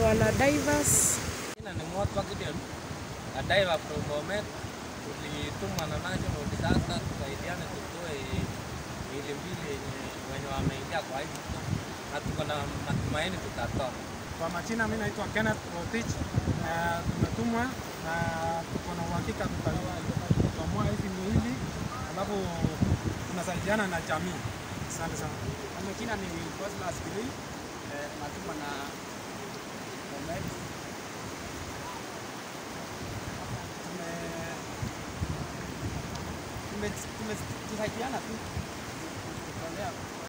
wana Divers. Jina ni Mwatwa Gideon, a diver from Bomet. Tulitumwa na National Disaster tusaidiane tutoe miili mbili yenye wenye wameingia kwa hii mto, na tuko na matumaini tutatoa. Kwa majina mimi naitwa Kenneth Rotich. Uh, tumetumwa na tuko na uhakika tutatomua hizi miili alafu tunasaidiana na jamii. Asante sana. Kwa majina ni Cosmas Kirui, eh, natumwa na Bomet. Tume tume- tume- tusaidiana tu